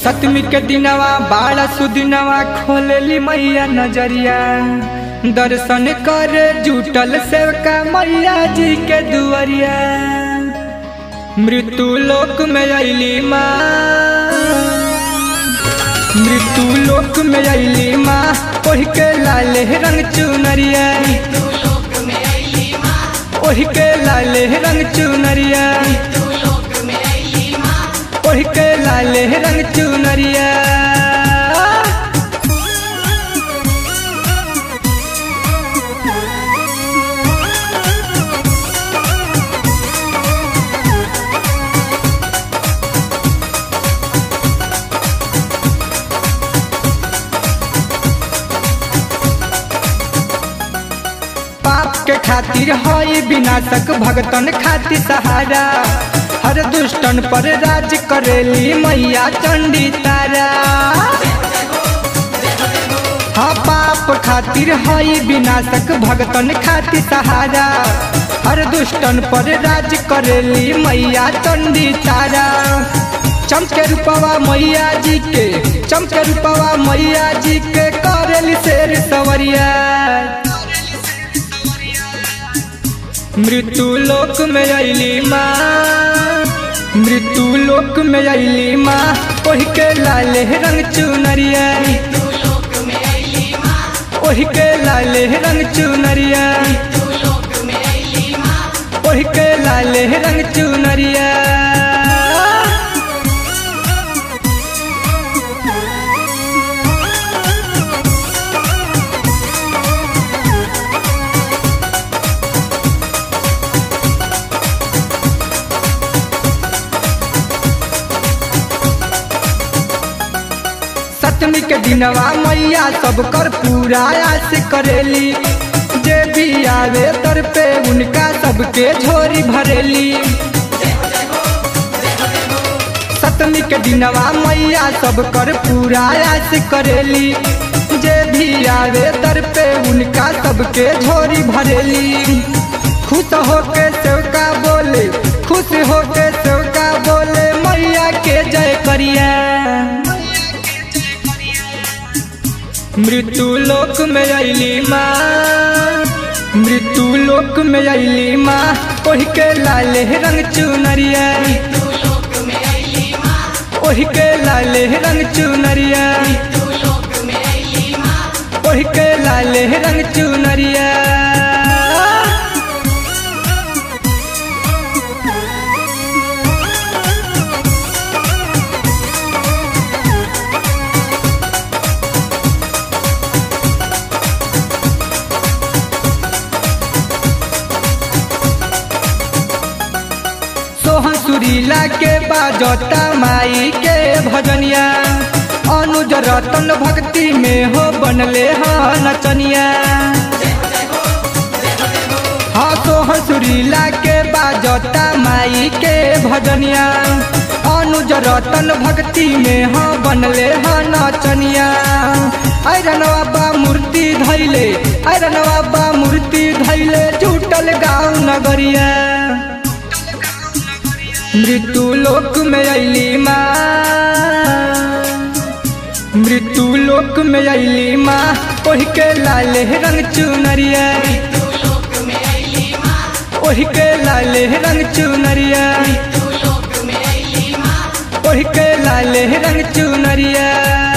सतमी के दिनवा बाड़ा सुदिनवा खोलेली मैया नजरिया दर्शन करे जुटल सेवका मैया जी के दुआरिया मृत्यु लोक में अली माँ मृत्यु लोक में अली माँ ओढ़ के लाले रंग चुनरिया ओढ़ के लाले रंग चुनरिया ओढ़ के लाले रंग चुनरिया पाप के खातिर हई विनाशक भगतन खातिर सहारा हर दुष्टन पर राज करेली मैया चंडी तारा हाँ पाप खातिर हई विनाशक भगतन खातिर सहारा हर दुष्टन पर राज करेली मैया चंडी तारा चमके रूपवा मैया जी के चमके रूपवा मैया जी के करेली शेर सवरिया मृत्यु लोक में अली माँ मृत्यु लोक में अली माँ ओढ़ के लाले रंग चुनरिया ओढ़ के लाले रंग चुनरिया ओढ़ के लाले रंग चुनरिया सतमी के दिनवा मैया सब कर पूरा आस करेली जे भी आवे तर पे उनका सबके झोरी भरेली सतमी के दिनवा मैया सब कर पूरा आस करेली जे भी आवे तर पे उनका सबके झोरी भरेली खुश होके सेवका बोले खुश होके सेवका बोले मैया के जय करिया मृत्यु लोक में अली माँ मृत्यु लोक में अली माँ ओढ़ के लाले रंग चुनरिया ओढ़ के लाले रंग चुनरिया ओढ़ के लाले रंग चुनरिया सोहन सुरीला के बाजता माई के भजनिया अनुज रतन भक्ति में हो बनले ह नचनिया हाँ सोहन सुरीला के बाजता माई के भजनिया अनुज रतन भक्ति में हो बनले ह नचनिया आयरन बाबा मूर्ति धैले आयरन बाबा मूर्ति धैले जुटल गाँव नगरिया मृत्यु लोक में अली माँ मृत्यु लोक में अली माँ ओढ़ के लाले रंग चुनरिया ओढ़ के लाले रंग चुनरिया ओढ़ के लाले रंग चुनरिया